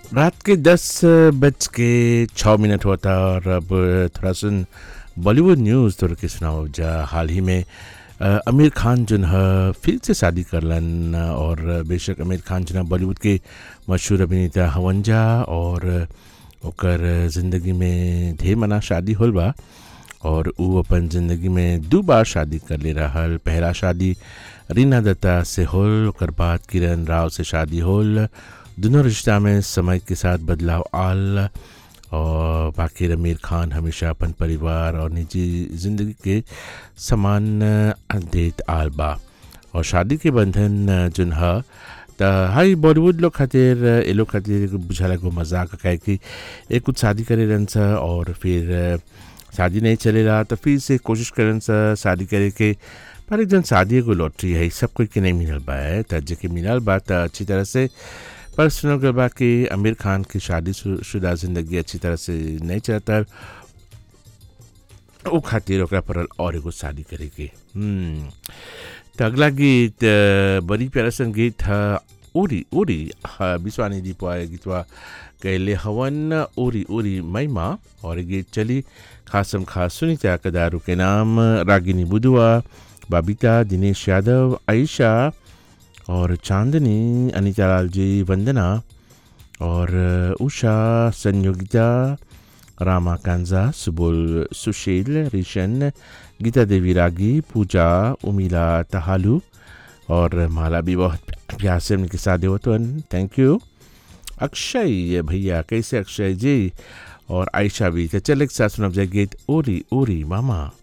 रात के दस बज के छः मिनट होता और अब थोड़ा सुन बॉलीवुड न्यूज़ थोड़ा के सुनाओ जा हाल ही में अ, आमिर खान जो है फिर से शादी करलन और बेशक आमिर खान जो है बॉलीवुड के मशहूर अभिनेता हवंजा और ओकर ज़िंदगी में ढेर मना शादी होल बा और उ अपन ज़िंदगी में दो बार शादी कर ले रहल पहला शादी रीना दत्ता से होल ओकर बाद किरण राव से शादी होल दोनों रिश्ता में समय के साथ बदलाव आल और बाकी आमिर खान हमेशा अपन परिवार और निजी ज़िंदगी के समान देत आल बा और शादी के बंधन जोन ह त हाई बॉलीवुड लोग खातिर ए लोग खातिर एगो बुझाला एगो मजाक काहे कि एक कुछ शादी करे रहन स और फिर शादी नहीं चलेला तो फिर से कोशिश करन स शादी करे के पर एक जन शादी एगो लॉटरी है सब कोई के नहीं मिलल बा है त जेके मिलल बा त अच्छी तरह से पर सुनल गल बा कि आमिर खान की शादी शु- शुदा जिंदगी अच्छी तरह से नहीं चलता ओ खातिर ओकरा पड़ल और एगो शादी करे के हम्म त अगला गीत अ, बड़ी प्यारा सन गीत ह उरी उरी ह, विश्वानी जी पाए गीतवा कैले हवन उरी उरी महिमा और ये गीत चली खासम खास सुनीता कदारू के नाम रागिनी बुधुआ बबीता दिनेश यादव आयशा और चांदनी अनिता लाल जी वंदना और उषा संयोगिता रामा कांजा सुबुल सुशील रिशन गीता देवी रागी पूजा उमिला तहालू और माला भी बहुत प्यार से उनके साथ होते थैंक यू अक्षय भैया कैसे अक्षय जी और आयशा भी तो चल एक साथ सुनब जाए गीत ओरी ओरी मामा